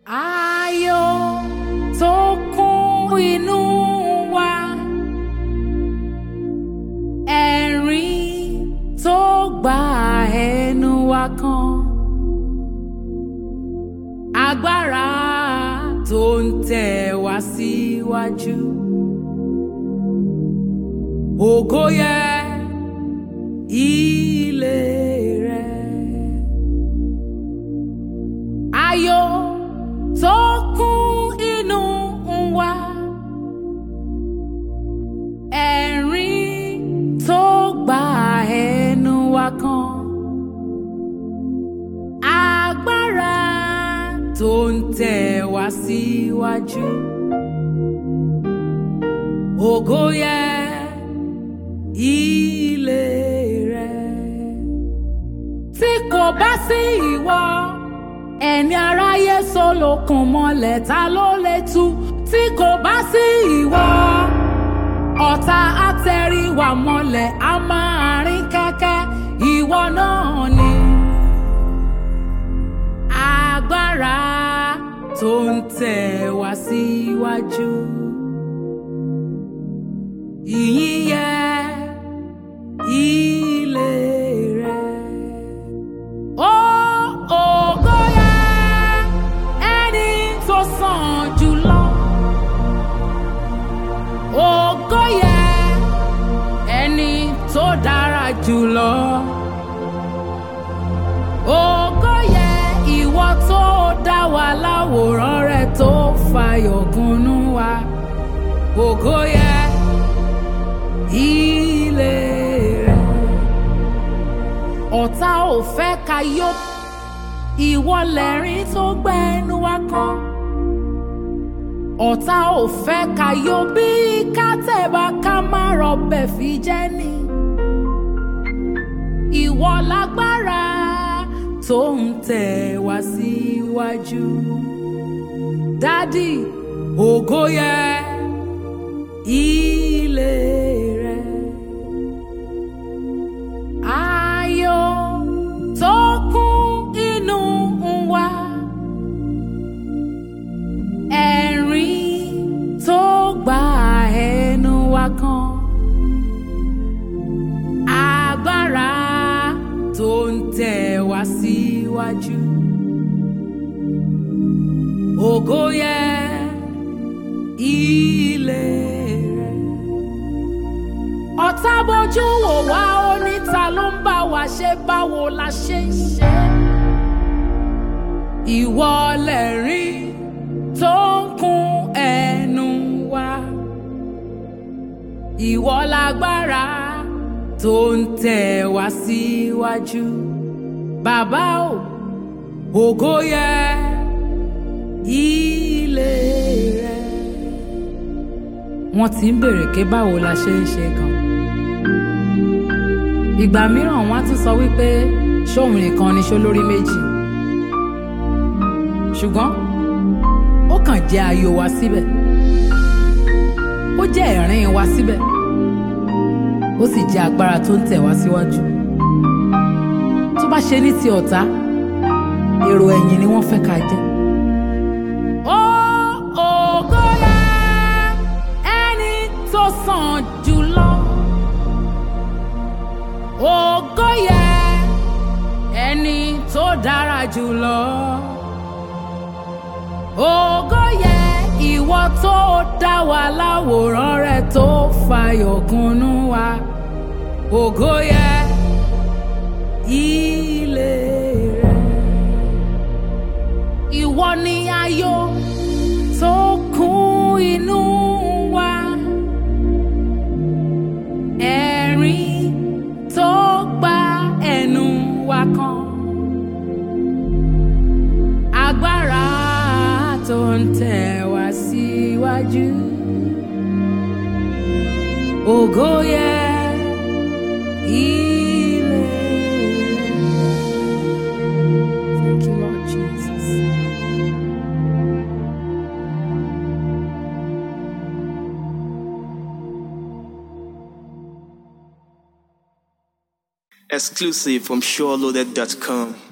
ayọ̀ tó kún inú wa ẹ̀rín tó gba ẹnu wa kan agbára tó ń tẹ̀ wá síwájú ògo yẹ ilé rẹ ayọ̀ tó kún inú wa ẹ̀rín tó gba ẹnu wa kan agbára tó ń tẹ̀ wá síwájú ògo yẹ ilé rẹ tí kò bá sí ìwọ ẹni aráyé sólokùn mọ́lẹ̀ ta ló lè tú tí kò bá sí ìwọ ọ̀tá àtẹ̀ríwá mọ́lẹ̀ a máa rìn kẹ́kẹ́ ìwọ náà ni agbára tó ń tẹ̀ wá síwájú ìyìn yẹ ilé rẹ. Ó ògo yẹ ẹni tó sàn jùlọ. Ògo yẹ ẹni tó dára jùlọ. Ògo yẹ ìwọ tó dá wa láwòrán rẹ tó fàyọ̀ kúnnú wa. Ògo yẹ ilé rẹ ọ̀tá ò fẹ́ ká yó ìwọ lẹ́rìn tó gbẹ́nu wá kan ọ̀tá ò fẹ́ ká yó bí kátẹ́bà ká má rọbẹ̀ fi jẹ́ ni ìwọ lágbára tó ń tẹ̀ wá síwájú dádì ògo yẹ ilé rẹ ayọ̀ tó kún inú wa ẹ̀rín tó gba ẹnu wa kan agbára tó ń tẹ̀ wá síwájú ògo yẹ ilé rẹ ọ̀tá bójú wò wá oníta ló ń bá wa ṣe báwo la ṣe ń ṣe. ìwọ lẹ̀rín tó ń kún ẹnu wa. ìwọ lágbára tó ń tẹ̀ wá síwájú. bàbá o ògo yẹ ilé rẹ. wọ́n ti ń béèrè pé báwo la ṣe ń ṣe gan ìgbà mìíràn wọn á tún sọ wípé ṣóun nìkan ni ṣó lórí méjì ṣùgbọ́n ó kàn jẹ́ ayọ̀ wa síbẹ̀ ó jẹ́ ẹ̀rín wa síbẹ̀ ó sì jẹ́ agbára tó ń tẹ̀ wá síwájú tó bá ṣe ní ti ọ̀tá èrò ẹ̀yìn ni wọ́n fẹ́ ká jẹ́. Ó ògo yẹ ẹni tó sàn jùlọ ògo yẹ ẹni tó dára jùlọ ògo yẹ ìwọ tó dá wa láwòrán rẹ tó fàyọ̀ kúnnú wa ògo yẹ ilé rẹ ìwọ ni ayọ̀ tó kún inú wa ẹ̀rín tó gba ẹnu wa kan agbára tó ń tẹ̀ wá síwájú ògo yẹ ilé rẹ. Thank you, Lord Jesus. Exclusive from SureLoaded.com.